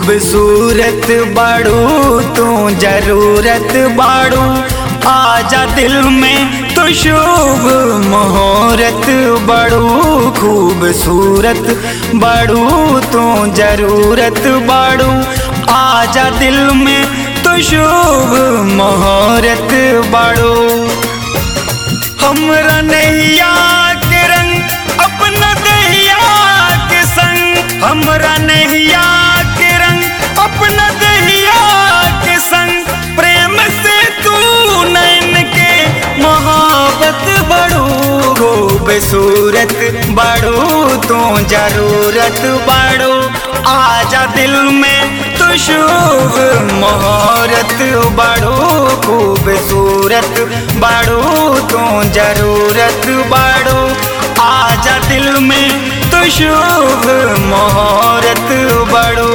खूबसूरत बाड़ू तू जरूरत बाड़ू आजा दिल में तो शुभ मुहूर्त बड़ू खूबसूरत बड़ू तू जरूरत बड़ू आजा दिल में तो शुभ मुहूर्त बड़ू हमरा नैया के रंग अपना दहिया के संग हमरा नैया के रंग अपना दहिया के संग प्रेम से तू नैन के मोहब्बत बड़ू हो बेसूरत बड़ू तू जरूरत बड़ू आजा दिल में तो शुभ मुहूर्त बड़ू खूबसूरत बड़ू तू जरूरत बड़ू आजा दिल में तो शुभ मुहूर्त बड़ू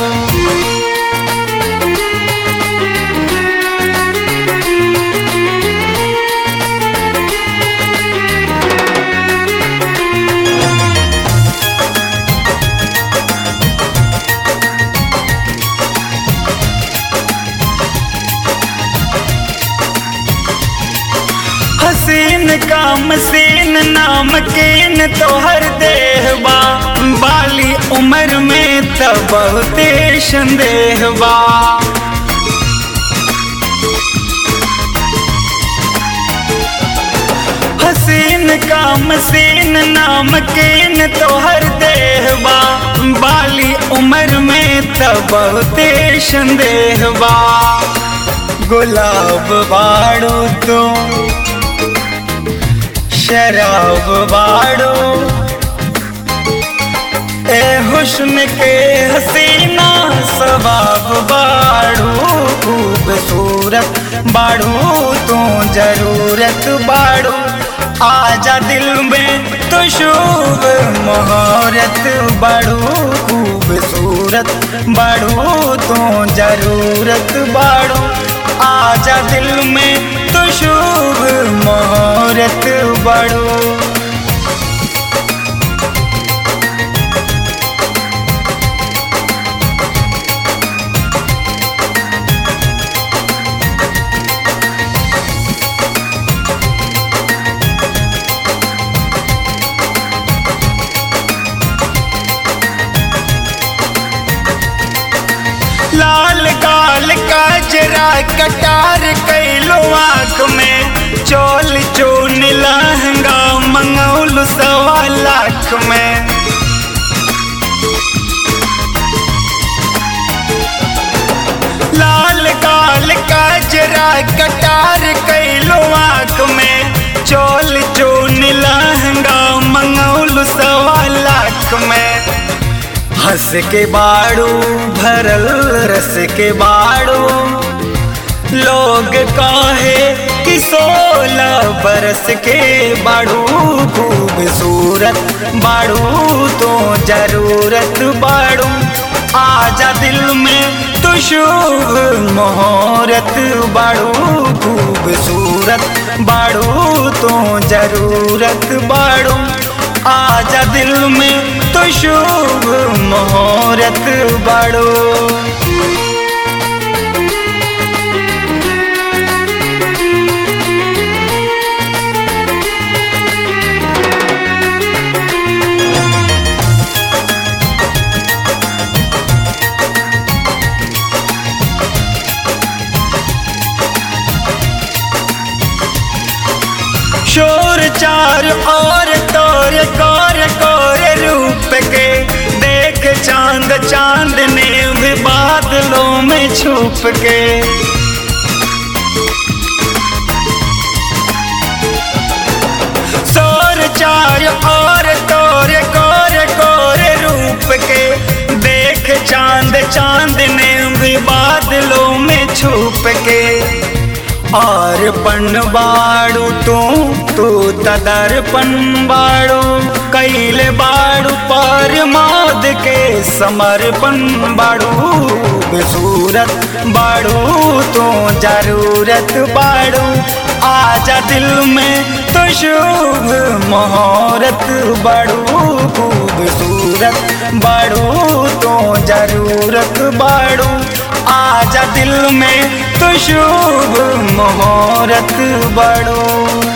हसीन काम सीन नाम केन तोहर देहबा बाली उम्र में त बहुते संदेहबा हसीन काम सीन नाम केन तोहर देहबा बाली उम्र में त बहुते संदेहबा गुलाब बाड़ू तू शराब बाड़ो ए हुस्न के हसीना सबाब बाड़ो खूबसूरत बाड़ो तू जरूरत बाड़ो आजा दिल में तो शुभ मुहूर्त बाड़ो खूबसूरत बाड़ो तू जरूरत बाड़ो आजा दिल में तो शुभ मुहूर्त बड़ो लाल काल का जरा कटार कैलो आँख में चोल चोन लहंगा मंगौल सवा लाख में लाल काल का जरा कटार कैलो आँख में चोल चोन लहंगा मंगौल सवा लाख में हंस के बाड़ू भरल रस के बाड़ू लोग काहे कि सोलह बरस के बाड़ू खूबसूरत बाड़ू तो जरूरत बाड़ू आजा दिल में तो शुभ मुहूर्त बाड़ू खूबसूरत बाड़ू तो जरूरत बाड़ू आजा दिल में तो शुभ मुहूर्त बड़ो शोर चार और तोर कोर कोर रूप के देख चांद चांद ने भी बादलों में छुप के शोर चार और तोर कोर कोर रूप के देख चांद चांद ने भी बादलों में छुप के और पन बाड़ू तू तू तदर्पण बाड़ू कैले बाड़ू पर मौद के समर्पण बाड़ू बेसूरत बाड़ू तू जरूरत बाड़ू आजा दिल में तो शुभ मुहूर्त बड़ू खूबसूरत बड़ू तो जरूरत बड़ू आजा दिल में तो शुभ मुहूर्त बड़ू